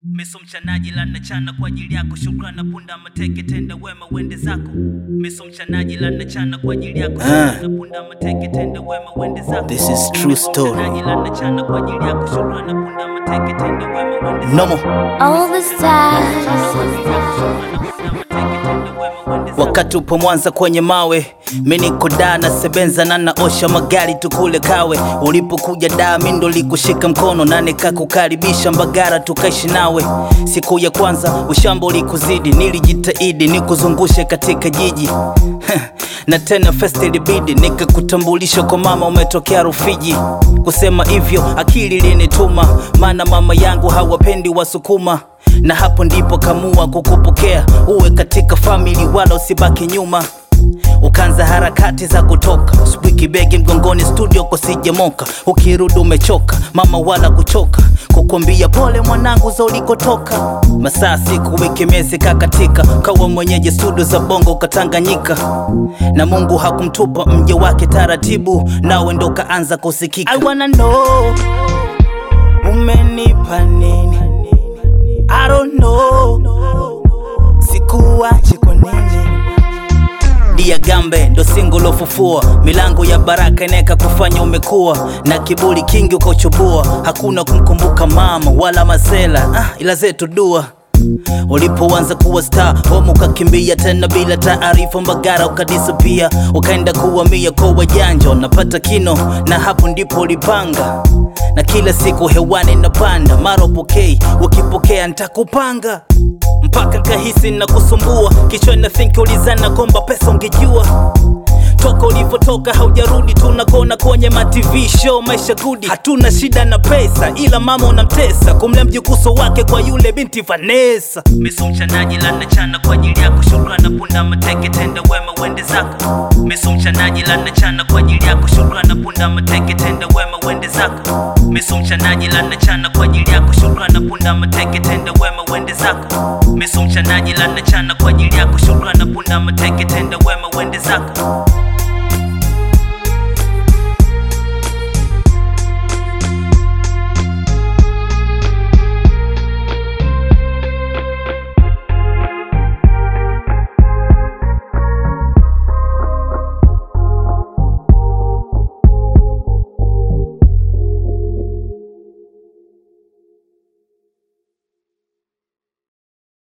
Miso mchanaji lana chana kwa ajili yako, shukrana punda mateke, tenda wema wende zako. Miso mchanaji lana chana kwa ajili yako, shukrana punda mateke, tenda wema wende zako. This is true Miso story. mchanaji lana chana kwa ajili yako, shukrana punda mateke, tenda wema wende zako. Nomo. All the stars. Wakati upo Mwanza kwenye mawe, mi niko daa na sebenza na naosha magari tukule kawe. Ulipokuja daa mi ndo likushika mkono na nikakukaribisha Mbagara tukaishi nawe. Siku ya kwanza ushamba ulikuzidi, nilijitahidi nikuzungushe katika jiji na tena fest ilibidi nikakutambulisha kwa mama umetokea Rufiji. Kusema hivyo akili linituma, maana mama yangu hawapendi Wasukuma na hapo ndipo kamua kukupokea uwe katika famili wala usibaki nyuma ukaanza harakati za kutoka asubuhi kibegi mgongoni studio kosijemoka ukirudi umechoka mama wala kuchoka kukwambia pole mwanangu za ulikotoka masaa siku wiki miezi kakatika kawa mwenyeji studio za bongo ukatanganyika na mungu hakumtupa mje wake taratibu nawe ndo kaanza kusikika I wanna know umenipa nini I don't know sikuache kwa nini dia gambe ndo singo lofufua milango ya baraka inaweka kufanya umekuwa na kiburi kingi ukochubua hakuna kumkumbuka mama wala masela ah, ila zetu dua ulipoanza kuwa star homu ukakimbia tena bila taarifa mbagara ukadisapia ukaenda kuwamia kwa wajanja unapata kino na hapo ndipo ulipanga na kila siku hewani napanda mara upokei ukipokea ntakupanga mpaka kahisi na kusumbua kichwa na think ulizana kwamba pesa ungejua toka ulivyotoka haujarudi tunakona kwenye ma TV show maisha gudi hatuna shida na pesa ila mama unamtesa kumlea mjukuso wake kwa yule binti Vanessa Miso mchanaji lana chana kwa ajili yako, shukrana punda mateke, tenda wema wende zako. Miso mchanaji lana chana kwa ajili yako, shukrana punda mateke, tenda wema wende zako. Miso mchanaji lana chana kwa ajili yako, shukrana punda mateke, tenda wema wende zako. Miso mchanaji lana chana kwa ajili yako, shukrana punda mateke, tenda wema wende zako.